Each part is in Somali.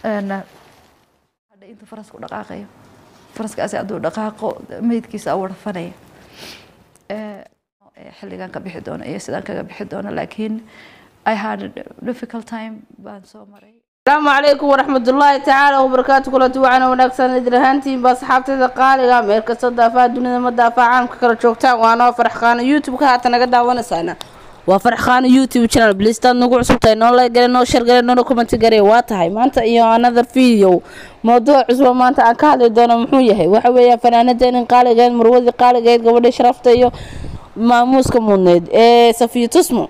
hadha intuu farasku dhaqaaqayo faraskaasi hadduu dhaqaaqo meydkiisa awarfanaya xilligan ka bixi doono iyo sidaan kaga bixi doono laakiin I had a difficult time baan soo maray asalaamu calaykum waraxmatullaahi tacaala wabarakaatu kulanti waxaana wanaagsan idin ahaantiinba asxaabteeda qaaliga meel kastoo daafaha dunida ma daafaha caalamka kala joogtaan waana farxqaano youtube-ka haatan naga daawanaysaana waa farxqaano youtube channel blistaad nagu cusubtahay noo laygale noo shargale noona commenti gare waa tahay maanta iyo another video mawduuc cusba maanta aan ka hadli doono muxuu yahay waxa weeyaan fanaanadeenin qaaligeed marwadii qaaligeed gabadhii sharafta iyo maamuuska mudneyd ee safiya tusmo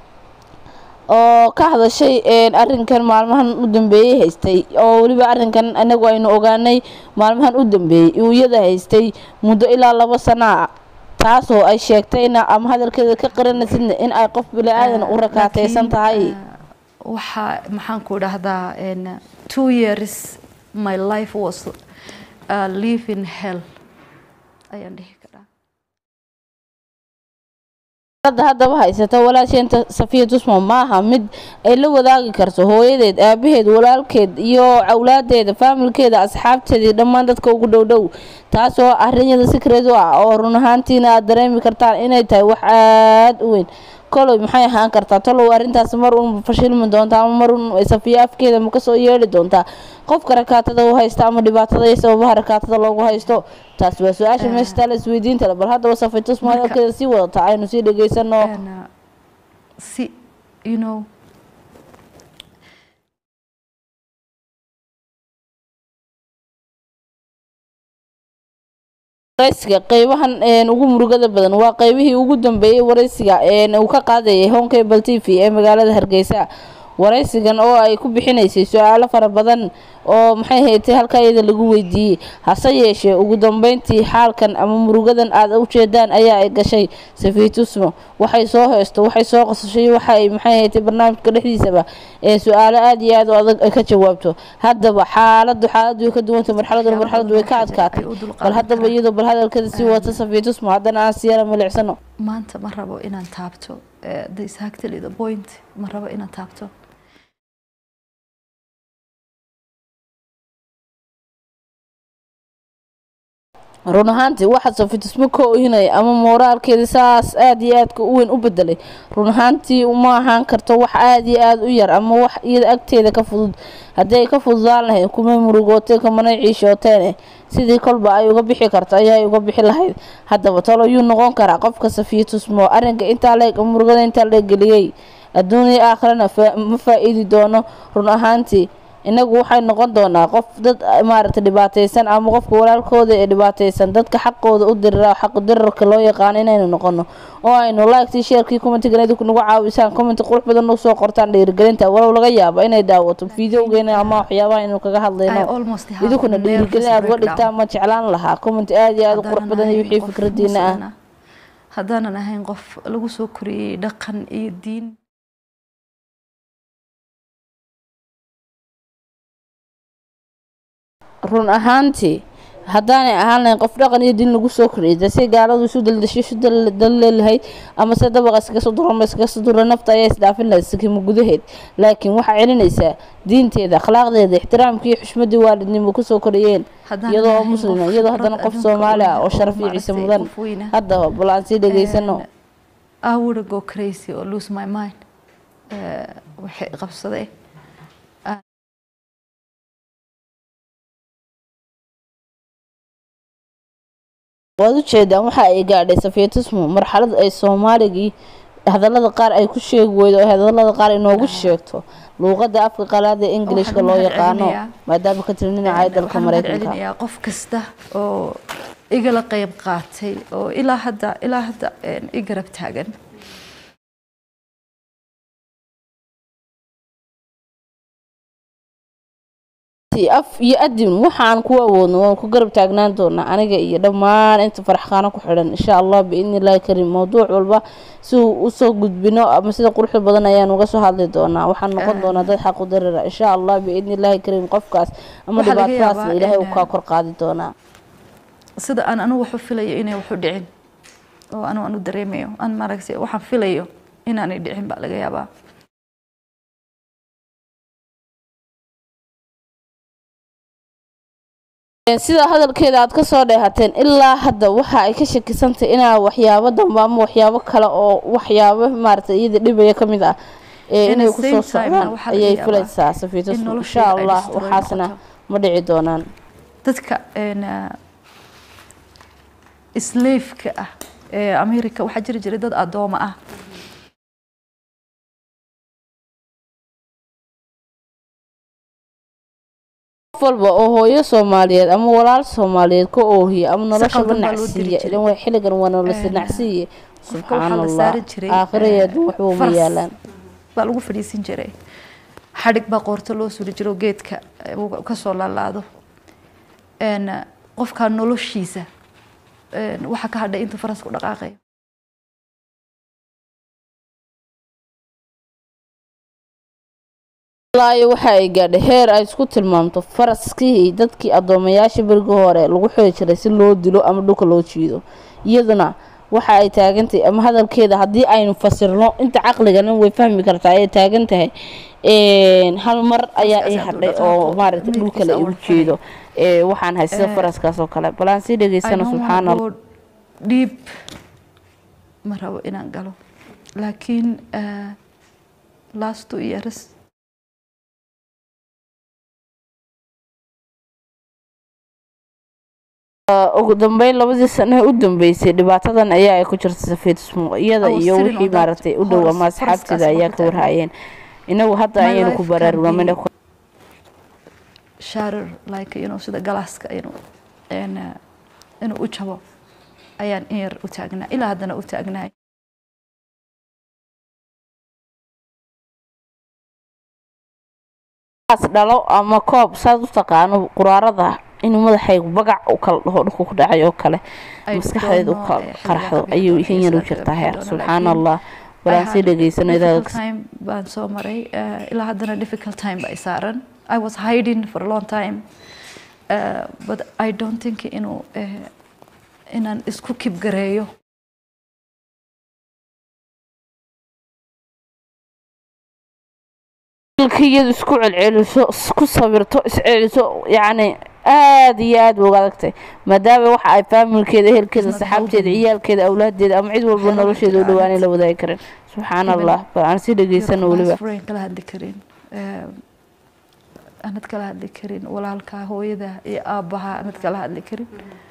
oo ka hadashay arinkan maalmahan u dambeeyey haystay oo weliba arinkan anagu aynu ogaanay maalmahan u dambeeyey iyada haystay muddo ilaa laba sana a taasoo ay sheegtayna ama hadalkeeda ka qaranaysidna in ay qof bili-aadan u rakaateysan tahay waxaa maxaan ku dhahdaa two years my life was uh, live in hell ayaan dhihi karaa ada haddaba haysata walaasheenta safiya tusmo maaha mid ay la wadaagi karto hooyadeed aabaheed walaalkeed iyo awlaadeeda faamilkeeda asxaabteedii dhammaan dadka ugu dhowdhow taasoo arinyada sikreed u ah oo run ahaantiina aad dareemi kartaan inay tahay wax aada u weyn koloy maxay ahaan kartaa talow arrintaas mar uun fashilmi doontaa ama mar uun safiya afkeeda ma kasoo yeedhi doontaa qofka rakaatada u haysta ama dhibaatada iyo sababaha rakaatada loogu haysto taas waa su-aasha meesha taala isweydiintale bal haddaba safiya tusmo hadalkeeda sii wadata aynu sii dhegeysano si you know waraysiga qeybahan ugu murugada badan waa qeybihii ugu dambeeyey waraysiga uu ka qaadayay honkable t v ee magaalada hargeysa waraysigan oo ay ku bixinaysay su-aalo fara badan oo maxay haytay halkaa iyada lagu weydiiyey hase yeeshee ugu dambeyntii xaalkan ama murugadan aad u jeedaan ayaa ay gashay safiya tusmo waxay soo heysto waxay soo qosashay waxa ay maxay haytay barnaamijka dhexdiisaba ee su-aalo aada iyo aad u adag ay ka jawaabto haddaba xaaladu xaaladu way ka duwantay marxaladuna marxaladu way ka adkaatay bal haddaba iyadoo bal hadalkeeda sii wata safiya tusmo haddana aan siyara milicsano maanta ma rabo inaan taabto the exactly the point ma rabo inaan taabto run ahaantii waxaa safitusmo ka ohinaya ama mooraalkeeda saas aada iyo aadka u weyn u bedelay run ahaantii uma ahaan karto wax aada iyo aada u yar ama wax iyada agteeda ka fudud haddii ay ka fududaan lahayd kumay murugooteen kamanay ciishooteen sidii kolba ay uga bixi karto ayaa uga bixi lahayd haddaba talo yuu noqon karaa qofka safiya tusmo arrinka intaa leeg murugada intaa la geliyey adduuniya aakhirana ma faa-iidi doono run ahaantii inagu waxay noqon doonaa qof dad maaragtay dhibaateysan ama qofka walaalkooda ee dhibaateysan dadka xaqooda u dirira xaqu dirarka loo yaqaano inaynu noqono oo aynu liktii sheerkii commentigan idinku nagu caawisaan commenti qurux badan nagu soo qortaan dhiirigelinta walow laga yaabo inay daawato videogeena ama waxyaabaha aynu kaga hadlayno idinkuna dhiirigelin aada uga dhigtaan ma jeclaan lahaa commenti aada iyo aada u qurux badan iyo wixii fikradiina ah haddaanan ahayn qof lagu soo koriyey dhaqan iyo diin run ahaantii haddaanay ahaan lahayn qof dhaqan iyo diin lagu soo koriyay dase gaaladu isu daldasho isu dalleelahayd ama se dabaqa iskaga soo durama iskaga soo dura nafta ayaa isdhaafin lahayd sakimo gudaheed laakiin waxaa celinaysaa diinteeda akhlaaqdeeda ixtiraamkii xushmadii waalidnimo kusoo koriyeen iyadoo muslima iyadoo haddana qof soomaali ah oo sharaf iyo ciise mudan haddaba bal aan sii dhegeysano I would go crazy or lose my mind waxay qabsaday waad u jeedaan waxa ay gaadhay safiya tusmo marxalad ay soomaaligii hadalada qaar ay ku sheegi weydo oo hadalada qaar inoogu sheegto luuqada afka qalaad ee ingilishka loo yaqaano maadaama ka tiri dhinaca dalka mareykanka qof kasta oo igala qeyb qaatay oo ilaa hadda ilaa hadda i garab taagan af iyo adin waxaan ku awoodno waan ku garab taagnaan doonaa aniga iyo dhammaan inta faraxqaano ku xidhan insha allah biidni illaahi kariim mowduuc walba si uu usoo gudbino ama sida quruxda badan ayaan uga soo hadli doonaa waxaan noqon doonaa dad xaq u darira insha allah biidni illaahi kariim qofkaas ama dhibaatadaasna ilaahay uu kaa kor qaadi doonaa sida aan anigu waxu filayo inay waxu dhicin oo anigu aan u dareemayo aan maaragtay waxaan filayo inaanay dhicin baa laga yaabaa sida hadalkeeda aad kasoo dheehateen ilaa hadda waxa ay ka shakisantay inaa waxyaabo dambe ama waxyaabo kale oo waxyaabo maarata iyada dhibaya ka mid ah ee In inay the kusoo same time, socdaan waxaa laga ayay yaabaa filaysaa safiito in insha nolosheeda ay allah destroy waxaasna noqoto. ma dhici doonaan dadka een, ah, slave-ka ah ee america waxaa jiri jiray dad adooma ah qof walba oo hooyo soomaaliyeed ama walaal soomaaliyeed ka oohiya ama noloshaba qaldan baa loo diri nacsiiya jiray. ilan way xilligan waa nolosha Een, nacsiiye qofka subxaan waxaa la allah saari jiray aakhirayeedu eh, waxba uma faras yaalaan baa lagu fadhiisin jiray xadhig baa qoorto loo suri jiro geedka eh, uu kasoo laalaado een, qofka noloshiisa een, waxaa ka hadhay inta faras ku dhaqaaqayo ilaayo waxa ay gaadhay heer ay isku tilmaamto faraskii dadkii addoomayaasha berigii hore lagu xiri jiray si loo dilo ama dhulka loo jiido iyaduna waxa ay taagantahay ama hadalkeeda haddii aynu fasirno inta caqligana way fahmi kartaa ayay taagan tahay een, hal mar ayaa ii Faraskaas hadhay hadduu oo dhaqaaqo, maaragta dhulka la midabkiisa igu awal jeedo ee, waxaan hay sida Eh, faraskaas oo kale bal aan sii dhegeysano subxaan allah dhiib ma rabo inaan galo laakiin eh, last two years ugu dambeyn labadii sano ee u dambeysay dhibaatadan ayaa ay ku jirta safiitismo iyada I was iyo sitting wixii on that maaragtay u dhow horse- ama asxaabteeda horse-kaas ayaa baan ka ku warhayeen inagu hadda My ayaynu ku life can baraarugnamayna be- sharer like you know sida galaaska inuu een, eh, inuu u jabo ayaan in yar u taagnaa ilaa haddana u taagnaay as dhalo ama koob saad u taqaano quraarada inuu madaxaygu bagac u kala dhaho dhulka ku dhacay oo kale I maskaxdeed u don't know, kala eh, xilliga qarxdo qabiilka ayuu iyo ihin yar u sida jirtaa heer qabiilka subxaan laakiin allah I balaan sii had dhegeysano difficult time baan soo maray eh, ilaa haddana difficult time baa i saaran I was hiding for a long time uh, but I don't think inuu eh, inaan isku kibgareeyo ilkiyadu isku celceliso isku sawirto isceliso yacni aada iyo aada uga adagtay maadaama waxa ay faamilkeeda ehelkeeda Isn't saxaabteeda helping. ciyaalkeeda awlaadeeda ama cid walba Waxyaalaha nolosheeda u jira dhawaanay aad. la wadaagi karin subxaan Even allah bal aan sii dhegeysano Your weliba best friend kala hadli karin eh, aanad kala hadli karin walaalka hooyada iyo aabbaha aanad kala hadli karin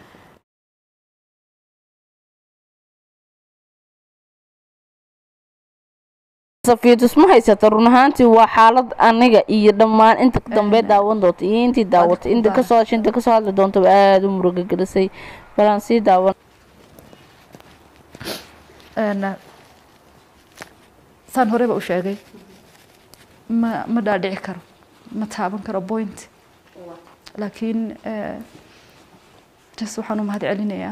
safiitus ma haysata run ahaantii waa xaalad aniga iyo dhammaan inta dambe Een, daawan doonta iyo intii daawatay inta baa- kasoo hashay inta kasoo hadli doontaba aada u muruga gelisay bal aan sii daawan Een, saan horeba u sheegay ma ma dhaadhici karo ma taaban karo point laakiin eh, just waxaan u mahad celinayaa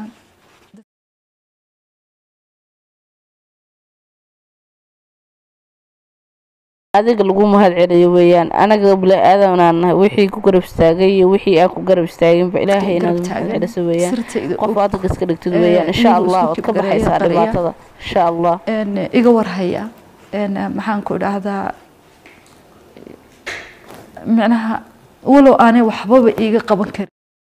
adiga lagu mahad celiyo weeyaan anaga bili-aadanaan nahay wixii ku garab istaagay iyo wixii aan ku garab istaaginba ilaahay inaad garab mahad taagan. celiso weeyaan sirtayda qof og. adiga iska dhigtid Eh, weeyaan insha inuu allah isku waad ka kibgareeyo, baxaysaa qariya. dhibaatada insha allah een, iga warhaya een, maxaan ku idhaahdaa micnaha walow aanay waxbaba iiga qaban karin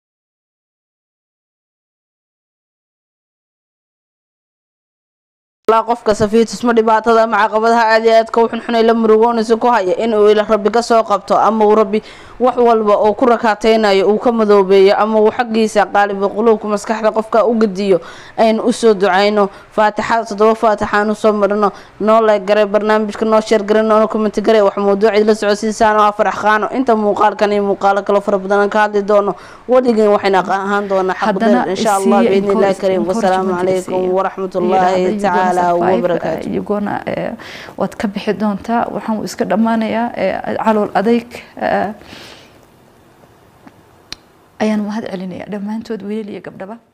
ilaa qofka safiitus ma dhibaatada ama caqabadaha aad iyo aadka u xunxunay la murugoonaysa ku haya inuu ila rabbi ka soo qabto ama uu rabbi wax walba oo ku rakaateynayo uu ka madoobeeyo ama uu xaggiisa qaaliba quluubka maskaxda qofka u gediyo aynu usoo ducayno faatixada toddoba faatixaan usoo marino noo leeg garay barnaamijka noo sheer garay noona commenti garay wax mawduucid la socodsiisaan oo afar qaano inta muuqaalkan iyo muuqaalo kale fara badan aan ka hadli doono weligeen waxayna ahaan doonaa xaq haddana dheer insha allah isiiya biidni illahi encourage- kariim wasalaamu encouragement calaykum isiiya. waraxmat Yidhaahda, ullaahi "You're gonna tacaala survive, wabarakaatu eh, you're gonna, eh, waad ka bixi doontaa waxaan uu iska dhammaanayaa eh, calool adayg eh, ayaan mahad celinayaa dhammaantood wiilal iyo gabdhaba